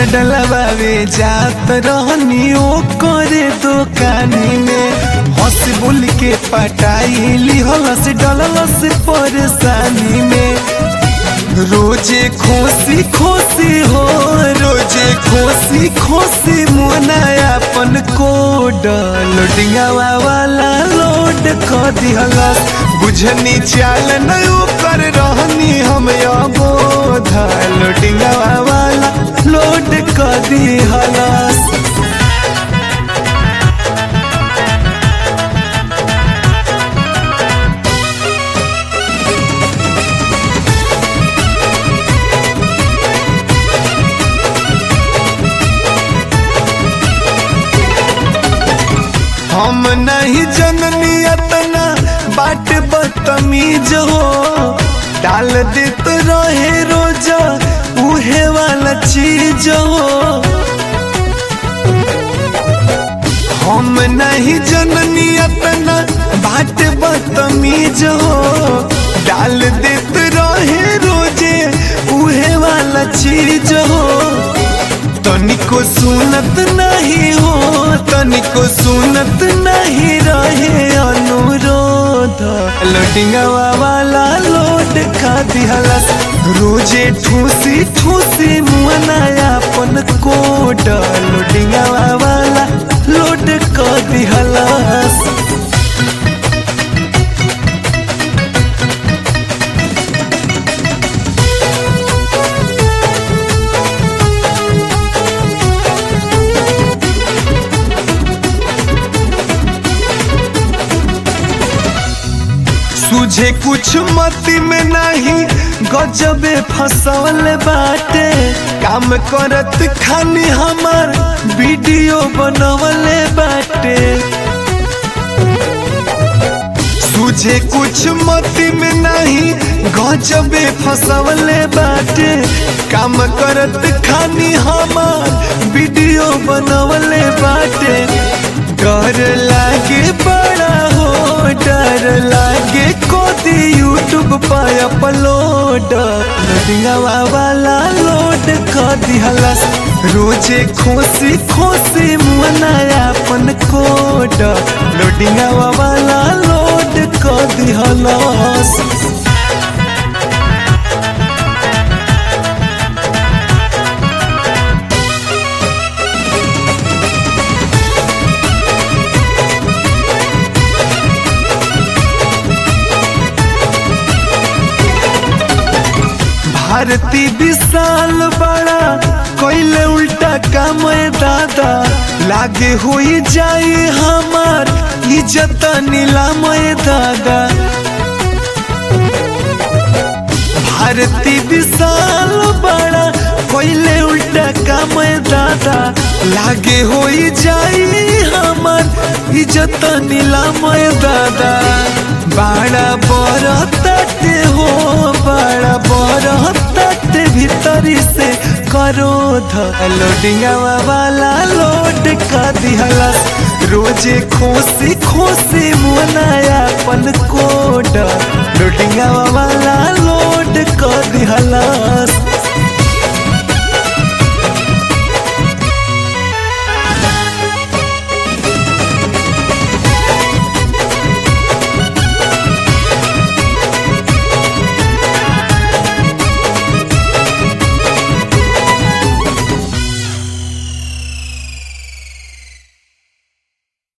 डलवावे जात रहनी ओ करे दुकानी में हंस बोल के पटाई लिहलस डललस परेशानी में रोजे खोसी खोसी हो रोजे खोसी खोसी मोना अपन कोड लोडिंगावा वाला लोड क दिहलस बुझनी चाल नयो कर रहनी हम अबोध लोडिंगावा वाला लोड क दिहलस हम नहीं जननी अतना बाट बदतमीज हो डाल देत रहे रोज उहे वाला चीज हो हम नहीं जननी अतना बाट बदतमीज हो डाल देत रहे रोजे उहे वाला चीज हो तनिको सुनत नहीं हो तनिको सुनत नहीं रहे अनुरोध लोटिंगवा वाला लोड खा दिहलस रोजे ठूसी ठूसी मुनाया अपन कोड लोटिंगवा वाला लोड क दिहलस तुझे कुछ मति में नहीं गजबे फसौल बाटे काम करत खानी हमार वीडियो बनवले बाटे तुझे कुछ मति में नहीं गजबे फसवले बाटे काम करत खानी हमार वीडियो बनवले बाटे डर लागे बड़ा हो डर लागे कोदी यूट्यूब पर अपलोड लोडिंगवा वाला लोड कर दिहलस रोजे खोसी खोसी मुनाया अपन कोड लोडिंगवा वाला लोड कर दिहलस भारती विशाल बड़ा कोइले उल्टा काम दादा लागे हुई जाई हमार इज्जत नीलाम दादा भारती विशाल बड़ा कोइले उल्टा काम दादा लागे होई जाई हमार इज्जत नीलाम दादा बड़ा बड़ा तटे हो बड़ा बड़ा तटे भीतरी से करो लोडिंगवा वाला लोड का दिहलस रोजे खोसी खोसी मुनाया अपन कोड लोडिंगवा